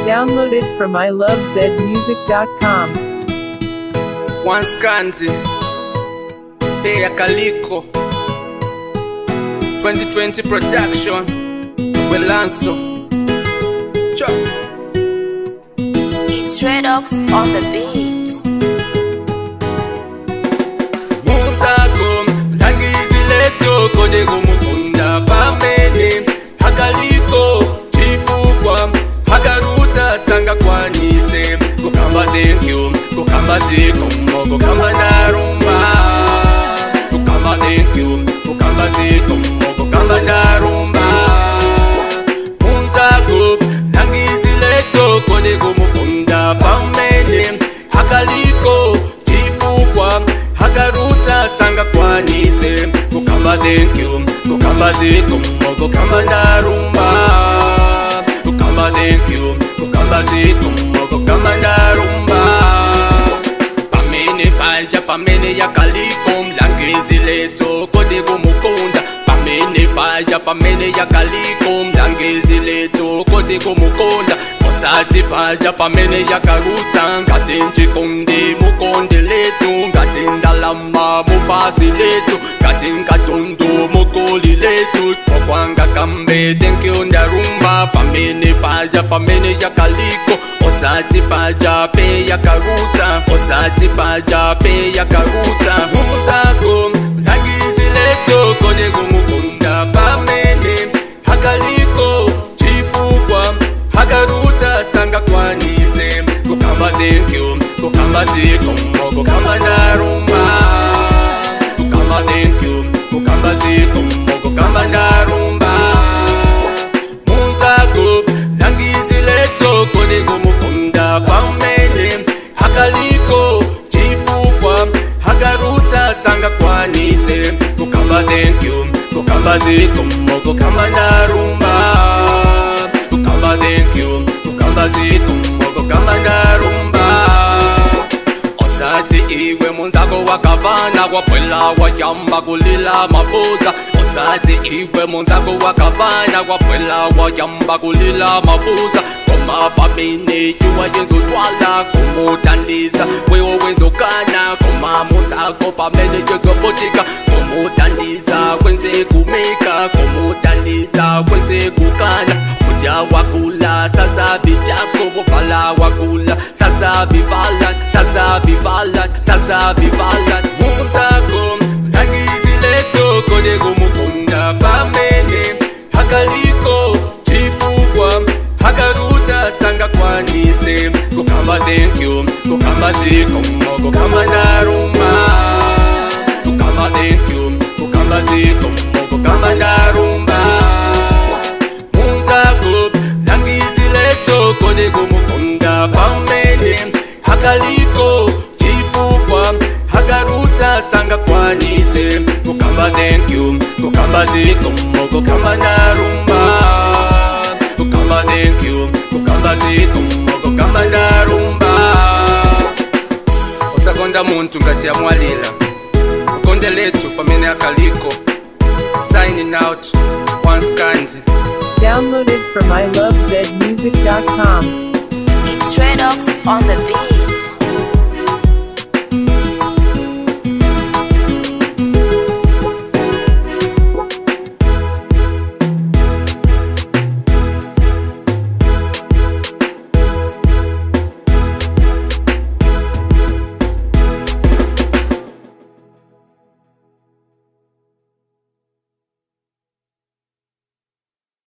Downloaded from ilovezmusic.com. Once Kanzi Pea Kaliko 2020 Production Welanso Chop Introdox on the beat. Muzako Langizileto Kode kumukunda pamene Hakaliko Chifukwa Hakaruta sanga kwanise Kukamba thank you Kukamba zikomo Kukamba narumba Kukamba thank you Kukamba zikomo Kukamba narumba Munzako Langizileto Kode kumukunda pamene Hakaliko Chifukwa Hakaruta sanga kwanise Kukamba thank you Kukamba zikomo Kukamba narumba Kukamba thank you Kukamba zikomo Kukamba narumba Pamene paja pamene yakaliko mlangizi leto kode kumukunda Pamene paja pamene yakaliko mlangizi leto kode kumukunda Osati paja pamene yakaruta ngati nchikonde mukonde letu ngati ndalama mupasi letu ngati nkatundu mukoli letu tokwanga kambe thank you ndarumba pamene paja pamene yakaliko osati paja pe yakaruta osati paja pe yakaruta muzako langizi leto kode kumukunda pamene hakaliko chifukwa hakaruta sanga kwanise kukamba thank you kukamba zikomo kukamba ndarumba kukamba thank you kukamba zikomo kukamba ndarumba munzako langizi leto kode kumukunda pamene hakaliko chifukwa hakaruta sanga kwanise kukamba thank you kukamba zikomo kukamba ndarumba kukamba thank you kukamba zikomo kukamba ndarumba osati iwe munzako wakavana kwapwela wayamba kulila mabuza osati iwe munzako wakavana kwapwela wayamba kulila mabuza koma pamene cuwa yenzotwala kumutandiza wewo wenzokana koma munzako pamene cezopotika kumutandiza kwenze kumika kumutandiza kwenze kukana kudya wakula sasa vichako vovala wakula sasa vivala sasa vivala sasa vivala muzako langizi leto kode kumukunda pamene hakaliko chifukwa hakaruta sanga kwanise kukamba thank you kukamba zikomo kukamba ndarumba kukamba thank you kukamba zikomo kukamba ndarumba munzako langizi leto kode kumukunda pamene hakaliko chifukwa hakaruta sanga kwanise kukamba thank you kukamba zikomo kukamba ndarumba kukamba thank you kukamba zikomo kukamba ndarumba usakonda muntu ngati yamwalira ukonde letu pamene akaliko signing out once kandi Downloaded from ilovezmusic.com. Introdox on the beat.